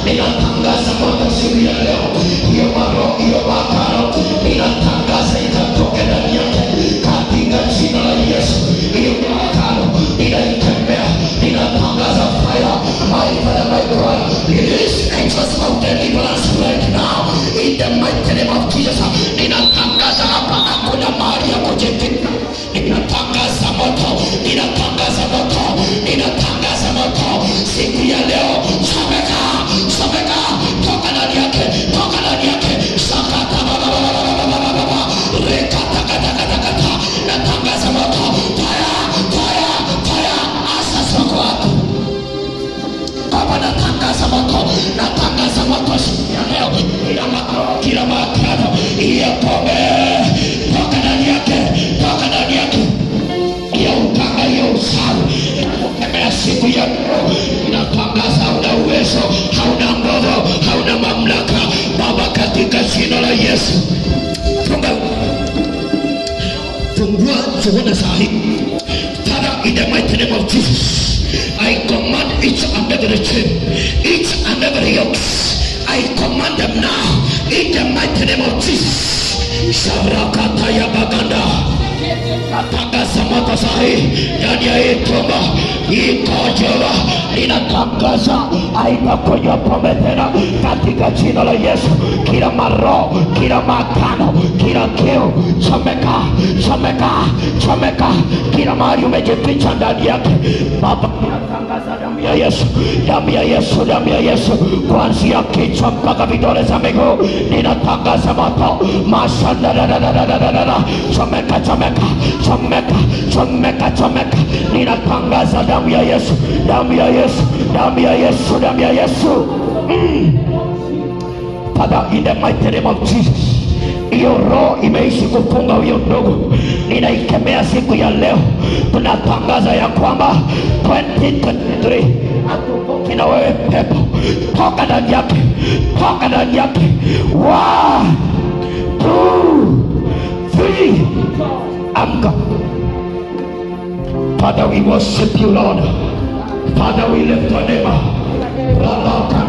ninatangaza moto siku ya leo hiyo maroho hiyo makano ninatangaza ikatoke ndani yake katika jina la yesu hiyo makano ninaikemea ninatangaza fire my father my god release angels of deliverance right now in the mighty name of jesus ninatangaza hapa hakuna mahali ya kujificha ninatangaza moto ninatangaza moto ninatangaza moto siku ya leo someka someka toka ndani yake toka ndani yake sakata bababababababa rekatakatakata natangaza moto fire fire fire asasa kwako Baba natangaza moto, natangaza moto siku ya leo, kila makao, kila makano, hiyo pombe toka ndani yake, toka ndani yake, hiyo uganga, hiyo usawi, inakukemea siku ya leo, inatangaza hauna uwezo, hauna nguvu, hauna mamlaka, Baba, katika jina la Yesu, funga fungua tuone saa hii Father, in the mighty name of Jesus, I command each and every chain, each and every yoke, I command them now, in the mighty name of Jesus. Shabrakata ya baganda natangaza moto sahi ndani ya hii tumba ikojewa linatangaza haitakunywa pombe tena katika jina la yesu kila maroho kila makano kila kiu chomeka chomeka chomeka kila mahali umejificha ndani yake baba natangaza damu ya yesu damu ya yesu damu ya yesu kuanzia kichwa mpaka vidole za miguu ninatangaza moto mashandadadadadadada chomeka chomeka chomeka chomeka chomeka ninatangaza damu ya yesu damu ya yesu damu ya yesu damu ya yesu mm. Father, in the mighty name of Jesus hiyo roho imeishi kufunga huyo ndugu ninaikemea siku ya leo tunatangaza ya kwamba 2023 hatuvuki na wewe pepo toka ndani yake toka ndani yake One, two, three. amka Father, we worship you, Lord. Father, we lift your name. Rabaka